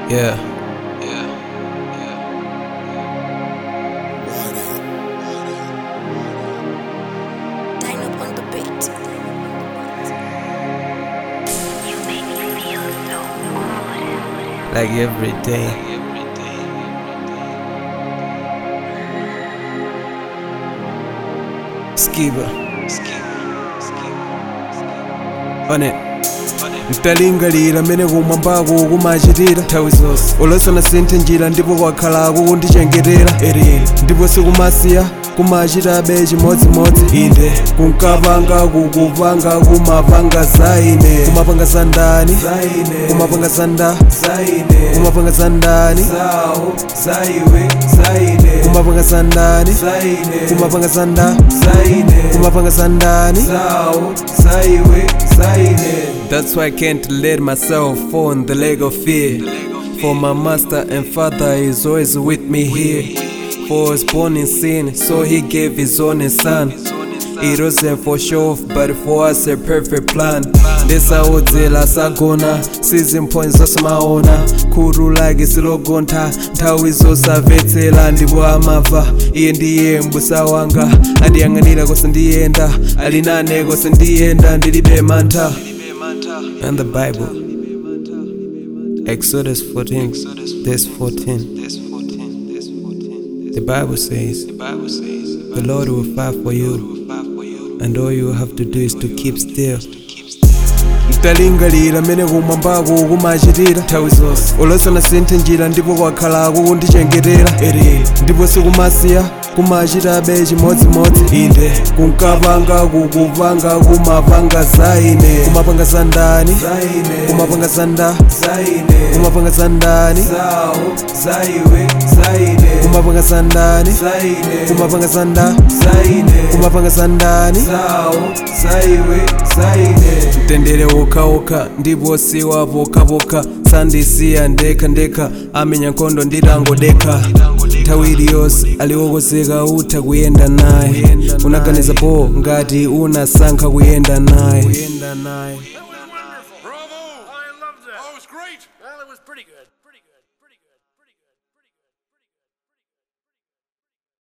Yeah. Line up on the beat. You make me feel so good. Like every day. Skiba. On it. ntalingalira mmene kumwambako kumachitira nthawi zonse olosana sinthe njira ndipo kwakhalako kundichengetera erere ndipo sikumasiya kumachitabe chimodzimodzi inde kunkapanga kukupanga kumapanga zaine kumapanga za ndani kumapanga za nda kumapanga za ndani kumapanga za ndani kumapanga za nda kumapanga za ndani That's why I can't let myself fall in the leg of fear. For my master and father is always with me here. For I was born in sin, so he gave his only son. It wasn't for show, but for us a perfect plan. ndesaudzela sagona season points zosamaona khuru lake silogontha nthawi zosamvetsera ndipo amava iye ndiye mbusa wanga andiyang'anira kose ndiyenda ali nane kose ndiyenda ndilibe mantha and the bible exodus 14 verse 14 the bible says the lord will fight for you and all you have to do is to keep still talingalira mmene kumwambako kumachitira nthawi zonse olosana sinthe njira ndipo kwakhalako kundichengetera erere ndipo sikumasiya kumachitabe chimodzimodzi inde kunkapanga kukupanga kumapanga zaine kumapanga za ndani kumapanga za nda kumapanga za ndani kumapanga za ndani kumapanga za nda kumapanga za ndani mtendere wokhaokha ndipo siwa pokapoka sandisiya ndekha ndekha amenya nkhondo nditangodekha nthawi iliyonse aliwokozeka utha kuyenda naye unaganiza po ngati unasankha kuyenda naye That was wonderful. Bravo! I loved that. Oh, it was great. Well, it was pretty good. Pretty good.